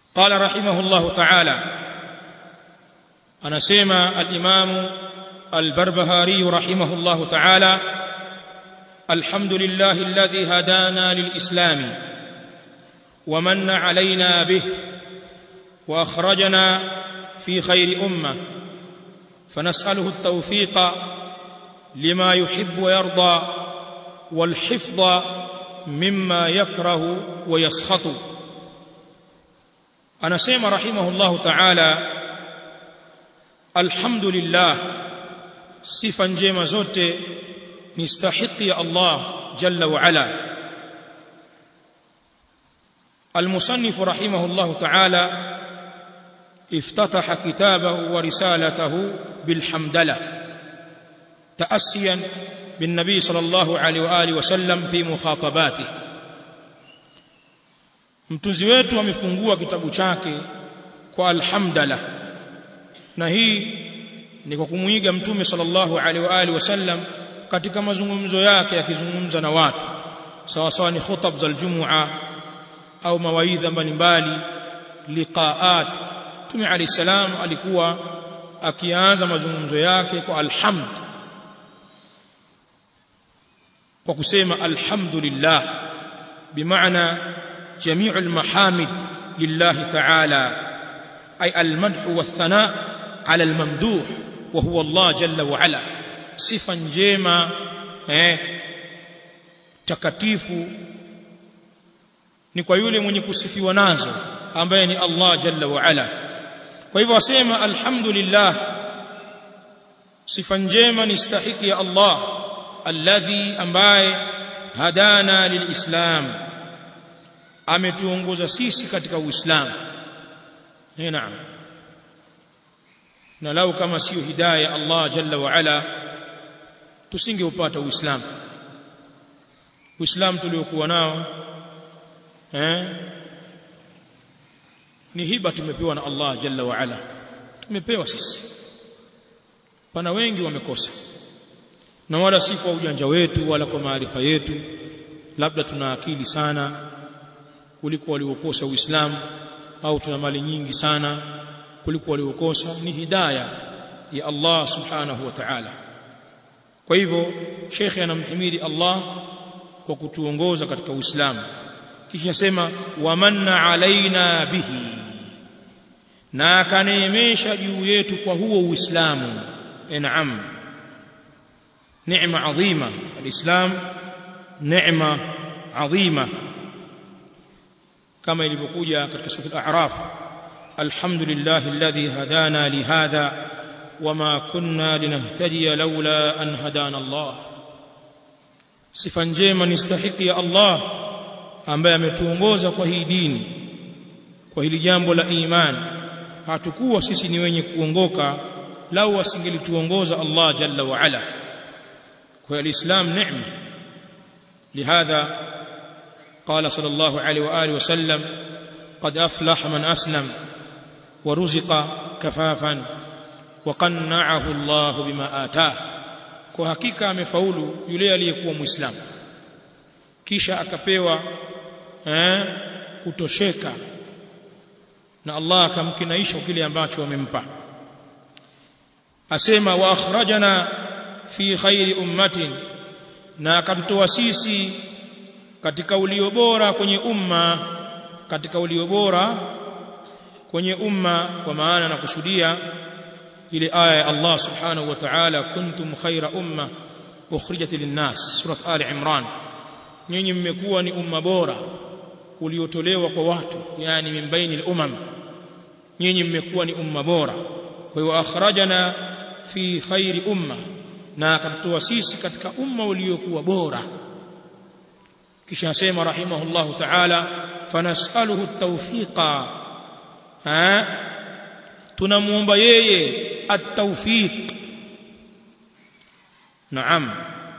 قال رحمه الله تعالى anasema al-Imam al-Barbahari rahimahullahu ta'ala alhamdulillahi alladhi hadana lil-islam wa manna alayna bih wa akhrajana fi khayri ummah فنسأله التوفيق لما يحب ويرضى والحفظ مما يكره ويسخط أنا سيما رحمه الله تعالى alhamdulillah sifa njema zote ni stahiki ya Allah jalla wa ala المصنف رحمه الله تعالى افتتح كتابه ورسالته بالحمدلة تأسيا بالنبي صلى الله عليه وآله وسلم في مخاطباته mtunzi wetu amefungua kitabu chake kwa alhamdulillah na hii ni kwa kumuiga mtume sallallahu alaihi wa alihi wasallam katika mazungumzo yake yakizungumza na watu sawa sawa ni khutab za aljumua au mawaidha mbalimbali liqaat mtume alayhi salam alikuwa akianza mazungumzo yake kwa alhamd kwa kusema alhamdulillah bimaana jami'u almahamid lillahi ta'ala ay almadh والثناء على الممدوح وهو الله جل وعلا sifa njema eh takatifu ni kwa yule mwenye kusifiwa nazo ambaye ni Allah jalla wa ala kwa hivyo wasema alhamdulillah sifa njema ni stahiki ya Allah alladhi ambaye hadana lilislam ametuongoza sisi katika uislamu eh naam na lau kama sio hidayah Allah jalla wa ala tusingeupata uislamu uislamu tuliokuwa nao eh ni hiba tumepewa na Allah jalla wa ala tumepewa sisi pana wengi wamekosa na wala si kwa ujanja wetu wala kwa maarifa yetu labda tuna akili sana kuliko waliokosa uislamu au tuna mali nyingi sana kuliko waliokosa ni hidayah ya Allah subhanahu wa ta'ala kwa hivyo shekhe anamhimidi Allah kwa kutuongoza katika uislamu kisha sema wamanna alaina bihi na akaneemesha juu yetu kwa huo uislamu naam neema adhima alislam neema adhima kama ilivyokuja katika sura al-a'raf alhamdulillah alladhi hadana lihadha wama kunna linahtadiya laula an hadana Allah sifa njema ni stahiki ya Allah ambaye ametuongoza kwa hii dini kwa hili jambo la imani hatukuwa sisi ni wenye kuongoka lau asingelituongoza Allah jalla wa ala kwa alislam neema لهذا قال صلى الله عليه واله وسلم قد افلح من اسلم ورزق كفافا وقنعه الله بما آتاه kwa hakika amefaulu yule aliyekuwa muislamu kisha akapewa eh, kutosheka na Allah akamkinaisha kile ambacho amempa asema wa akhrajana fi khairi ummatin na akatutoa sisi katika ulio bora kwenye umma katika ulio bora kwenye umma kwa maana na kusudia ile aya ya Allah subhanahu wa ta'ala kuntum khaira umma ukhrijat linnas surat ali imran nyinyi mmekuwa ni umma bora uliotolewa kwa watu yani min baini al-umam nyinyi mmekuwa ni umma bora kwa hiyo akhrajana fi khairi umma na akatoa sisi katika umma uliokuwa bora kisha asema rahimahullahu ta'ala fanasaluhu at-tawfiqa ha tunamuomba yeye at-tawfiq naam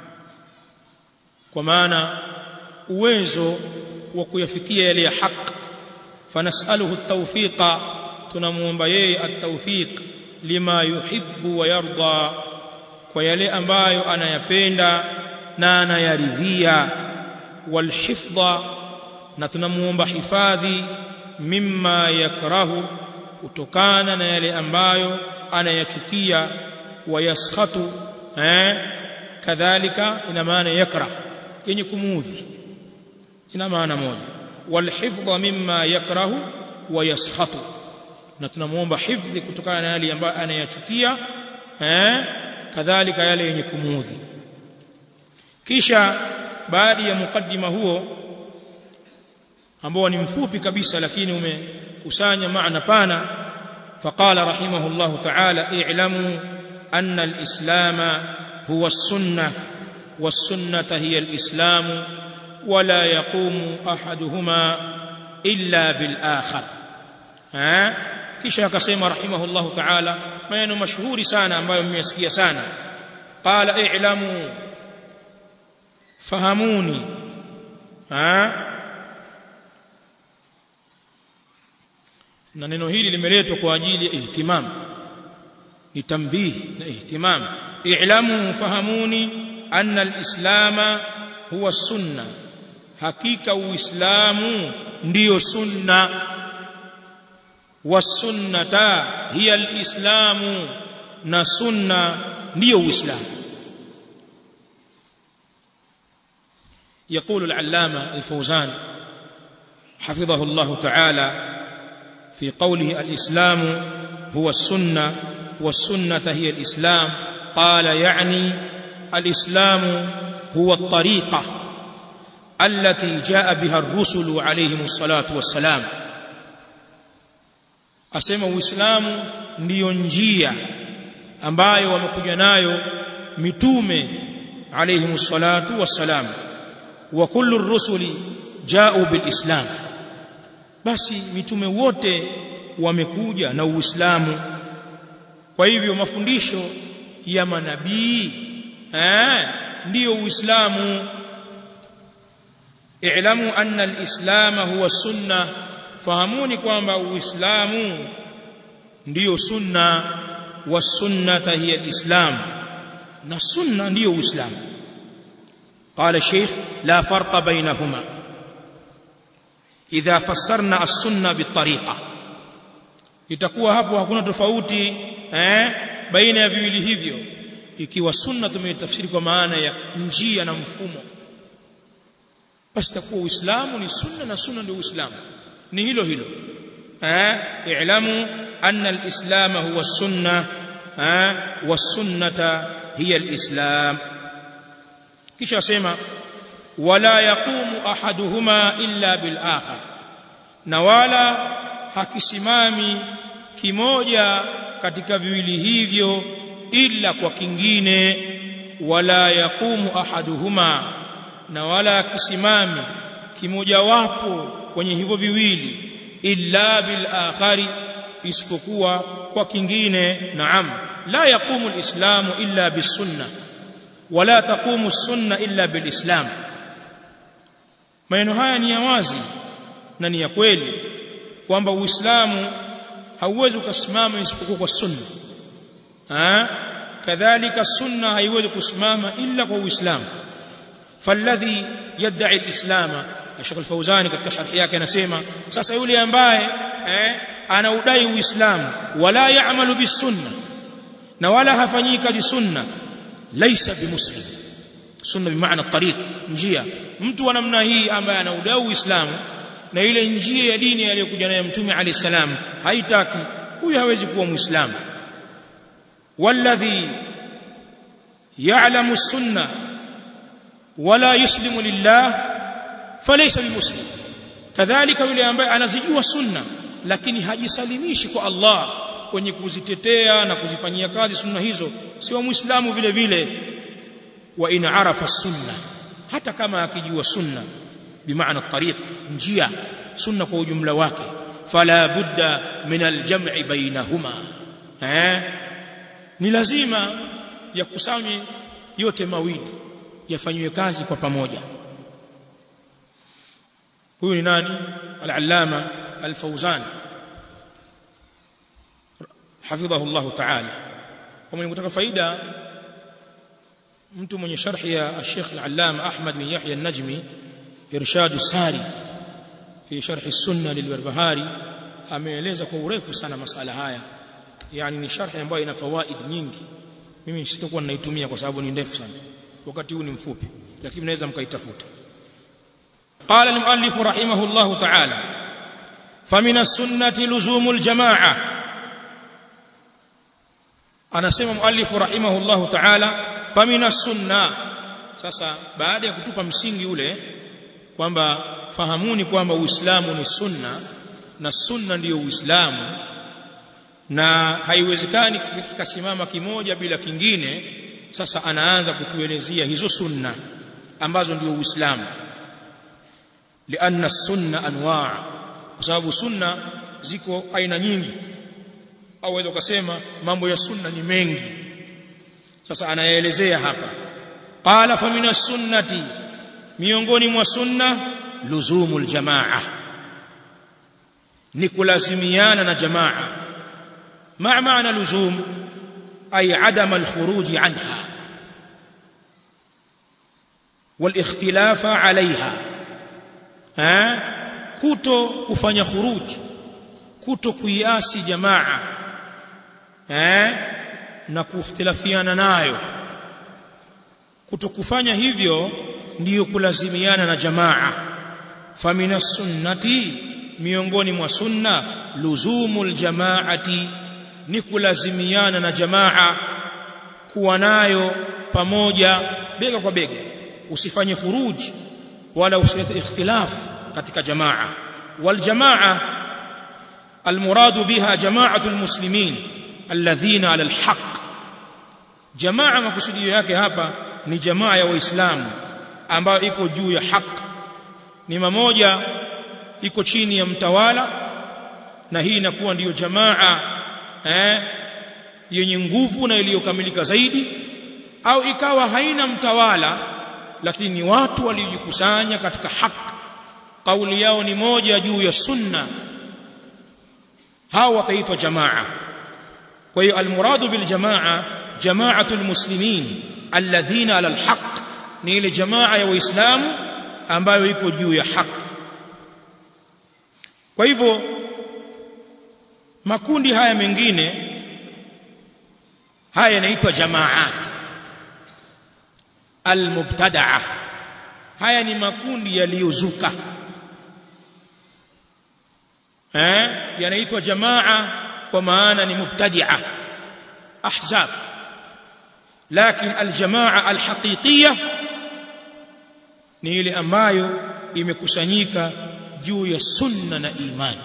kwa maana uwezo wa kuyafikia yale ya haki fanasaluhu at-tawfiqa tunamuomba yeye at-tawfiq lima yuhibbu wa yarda kwa yale ambayo anayapenda na anayaridhia walhifdha na tunamuomba hifadhi mimma yakrahu kutokana na yale ambayo anayachukia wayaskhatu eh kadhalika ina maana yakrah yenye kumuudhi ina maana moja walhifdha mimma yakrahu wayaskhatu na tunamuomba hifdhi kutokana na yale ambayo anayachukia eh kadhalika yale yenye kumuudhi kisha baada ya mukaddima huo ambao ni mfupi kabisa lakini umekusanya maana pana faqala rahimahullahu ta'ala i'lamu anna al-islam huwa as-sunnah was-sunnah hiya al-islam ولا يقوم احدهما الا بالاخر ها kisha akasema rahimahullahu ta'ala maneno mashuhuri sana ambayo mmesikia sana qala i'lamu fahamuni ha na neno hili limeletwa kwa ajili ya ihtimam ni tambihi na ihtimam i'lamu fahamuni anna al-islama huwa sunna hakika uislamu ndiyo sunna wasunnata hiya alislamu na sunna ndiyo uislamu يقول العلامة الفوزان حفظه الله تعالى في قوله الإسلام هو السنة والسنة هي الإسلام قال يعني الإسلام هو الطريقة التي جاء بها الرسل عليهم الصلاة والسلام asema uislamu ndiyo njia ambayo wamekuja nayo mitume alayhimu salatu wassalam wa kullu rusuli ja'u bil islam basi mitume wote wamekuja na uislamu kwa hivyo mafundisho ya manabii eh ndiyo uislamu i'lamu anna al-islam huwa sunnah fahamuni kwamba uislamu ndiyo sunna wa sunnata hiya alislam na sunna ndiyo uislamu قال الشيخ لا فرق بينهما إذا فسرنا السنة بالطريقة itakuwa hapo hakuna tofauti eh baina ya viwili hivyo ikiwa sunna tumeitafsiri kwa maana ya njia na mfumo basi takuwa uislamu ni sunna na sunna ndio uislamu ni hilo hilo eh i'lamu anna al-islam huwa sunna eh was-sunnata hiya al-islam kisha asema wala yaqumu ahaduhuma illa bil akhar na wala hakisimami kimoja katika viwili hivyo illa kwa kingine wala yaqumu ahaduhuma na wala hakisimami kimojawapo kwenye hivyo viwili illa bil akhari isipokuwa kwa kingine naam la yaqumu alislamu illa bisunna wala taqumu as-sunna illa bilislam maneno haya ni ya wazi na ni ya kweli kwamba uislamu hauwezi kusimama isipokuwa kwa sunna ha kadhalika sunna haiwezi kusimama illa kwa uislamu falladhi yad'i al-islama Sheikh Al-Fauzani katika sharhi yake anasema sasa yule ambaye eh, anaudai uislamu wala yaamalu bisunna na wala hafanyii kazi sunna laisa bimuslim sunna bimaana tariq njia mtu wa namna hii ambaye anaudai uislamu na ile njia ya dini aliyokuja nayo mtume alayhi salam haitaki huyu hawezi kuwa muislamu walladhi ya'lamu sunna wala yuslimu lillah falaysa bimuslim kadhalika yule ambaye anazijua sunna lakini hajisalimishi kwa Allah kwenye kuzitetea na kuzifanyia kazi sunna hizo sio muislamu vile vile wa in arafa sunna hata kama akijua sunna bimaana tariq njia sunna kwa ujumla wake fala budda min aljam'i bainahuma eh ni lazima yakusanywe yote mawili yafanywe kazi kwa pamoja huyu ni nani al-allama al-fawzan hafidhahu Allah ta'ala kama nikutaka faida mtu mwenye sharhi ya Sheikh al-allama Ahmad bin Yahya an-Najmi irshad sari fi sharh as-sunna lil-Barbahari ameeleza kwa urefu sana masala haya yani ni sharhi ambayo ina fawaid nyingi mimi sitakuwa ninaitumia kwa sababu ni ndefu sana wakati huu ni mfupi lakini mnaweza mkaitafuta قال المؤلف رحمه الله تعالى فمن السنة لزوم الجماعة anasema muallifu rahimahullahu ta'ala famina sunna sasa baada ya kutupa msingi ule kwamba fahamuni kwamba uislamu ni sunna na sunna ndiyo uislamu na haiwezekani kikasimama kimoja bila kingine sasa anaanza kutuelezea hizo sunna ambazo ndio uislamu lianna sunna anwaa kwa sababu sunna ziko aina nyingi au waweza ukasema mambo ya sunna ni mengi sasa anayaelezea hapa qala fa min sunnati miongoni mwa sunna luzumul jamaa ni kulazimiana na jamaa ma maana luzum ay adam alkhuruj anha والاختلاف عليها ها kuto kufanya khuruj kuto kuiasi jamaa eh na kuftirafiana nayo kutokufanya hivyo ndiyo kulazimiana na jamaa famina sunnati miongoni mwa sunna luzumul jamaati ni kulazimiana na jamaa kuwa nayo pamoja bega kwa bega usifanye khuruj wala usilete ikhtilaf katika jamaa wal jamaa المراد بها جماعة المسلمين الذين على الحق جماعة makusudio yake hapa ni jamaa ya waislamu ambayo iko juu ya haki ni mamoja iko chini ya mtawala na hii inakuwa ndiyo jamaa eh yenye nguvu na iliyokamilika zaidi au ikawa haina mtawala lakini ni watu waliojikusanya katika haki kauli yao ni moja juu ya sunna hao wataitwa jamaa kwa hiyo almuradu bil jamaa jamaatu almuslimin alladhina ala alhaq ni ile jamaa ya waislamu ambayo iko juu ya haki kwa hivyo makundi haya mengine haya yanaitwa jamaat almubtadaa haya ni makundi yaliyozuka eh yanaitwa jamaa kwa maana ni mubtadi'a ahzab lakini aljamaa alhaqiqiyya ni ile ambayo imekusanyika juu ya sunna na imani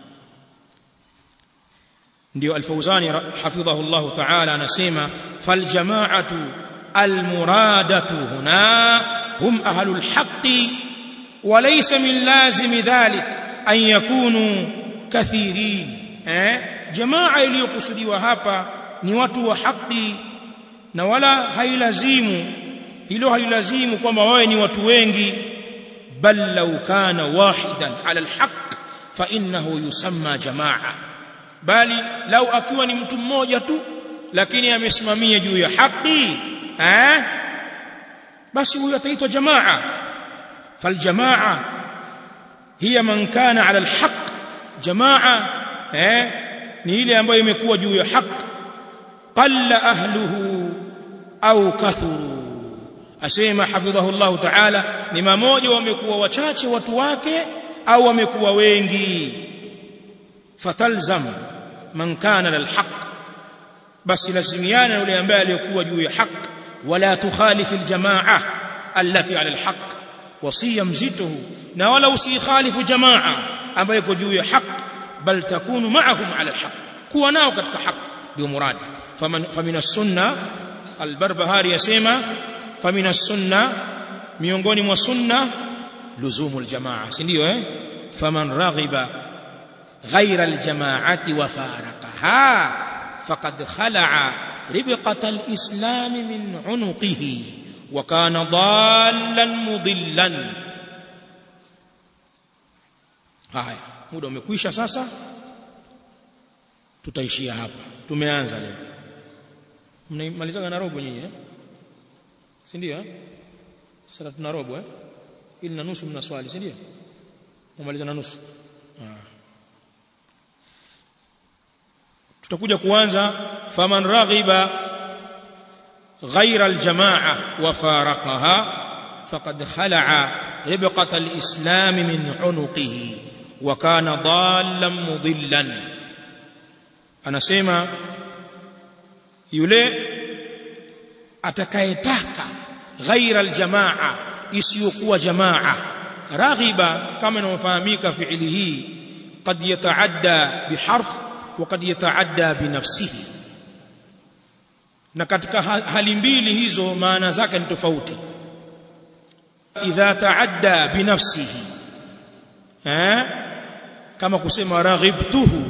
ndio alfawzani hafidhahu Allah ta'ala anasema faljamaatu almuradatu huna hum ahlul haqqi وليس من لازم ذلك an yakunu kathirin eh jamaa iliyokusudiwa hapa ni watu wa haki na wala hailazimu hilo halilazimu kwamba wawe ni watu wengi bal law kana wahidan ala alhaq fa innahu yusamma jamaa bali lau akiwa ni mtu mmoja tu lakini amesimamia juu ya haki eh basi huyo ataitwa jamaa faljamaa hiya man kana ala alhaq jamaa eh ni ile ambayo imekuwa juu ya haq qalla ahluhu au kathuru asema hafidhahu Allah ta'ala ni mamoja wamekuwa wachache watu wake au wamekuwa wengi fatalzam man kana ala alhaq basi lazimiana yule ambaye aliyokuwa juu ya haq wala tukhalifu aljamaa allati ala alhaq wasia mzito huu na wala usikhalifu jamaa ambayo iko juu ya haq bal takunu ma'ahum ala alhaq kuwa nao katika haq ndio muradi famina sunna albarbahari yasema famina sunna miongoni mwa sunna luzumu aljamaa si ndio eh faman raghiba غير الجماعة وفارقها فقد خلع ربقة الإسلام من عنقه وكان ضالا مضلا haya muda umekwisha sasa tutaishia hapa tumeanza leo mnaimalizaga na robo nyinyi eh si ndio eh sasa tuna robo eh ili na nusu mna swali si ndio umaliza na nusu tutakuja kuanza faman raghiba غير الجماعة وفارقها فقد خلع ربقة الإسلام من عنقه وكان ضالا مضلا أنا سيما يلي atakayetaka ghaira aljamaa isiyokuwa jamaa raghiba kama inavyofahamika fiili hii qad yataadda biharf wa qad yataadda binafsihi na katika hali mbili hizo maana zake ni tofauti idha taadda binafsihi eh kama kusema raghibtuhu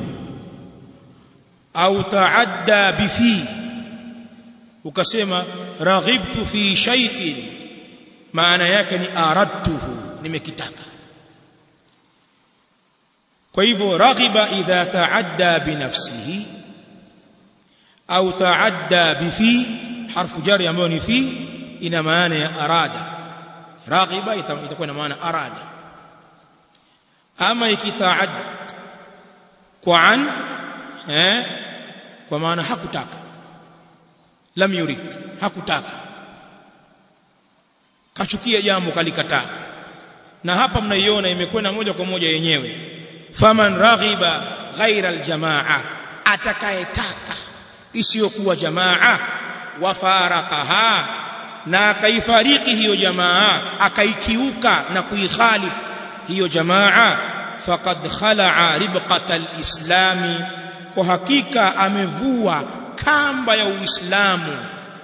au taadda bifi ukasema raghibtu fi shay'in maana yake ni aradtuhu nimekitaka kwa hivyo raghiba idha taadda binafsihi au taadda bifi harfu jari ambayo ni fi ina maana ya arada raghiba itakuwa na maana arada ama ikitaad kwa an eh kwa maana hakutaka lam yurid hakutaka kachukia jambo kalikataa na hapa mnaiona imekwenda moja kwa moja yenyewe faman raghiba ghaira aljamaa atakayetaka isiyokuwa jamaa wafarakaha na akaifariki hiyo jamaa akaikiuka na kuikhalifu hiyo jamaa faqad khala'a ribqata alislami kwa hakika amevua kamba ya uislamu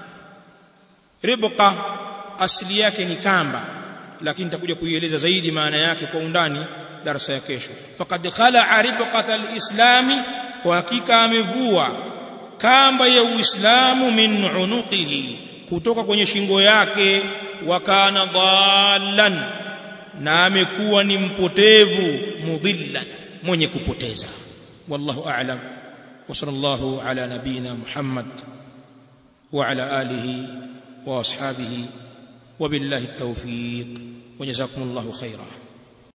ribqa asili yake ni kamba lakini nitakuja kuieleza zaidi maana yake kwa undani darasa ya kesho faqad khala'a ribqata alislami kwa hakika amevua kamba ya uislamu min unuqihi kutoka kwenye shingo yake wa kana dhallan na amekuwa ni mpotevu mudhillan mwenye kupoteza wallahu a'lam wa sallallahu ala nabina muhammad wa ala alihi wa ashabihi wa billahi at-tawfiq wa jazakumullahu khairan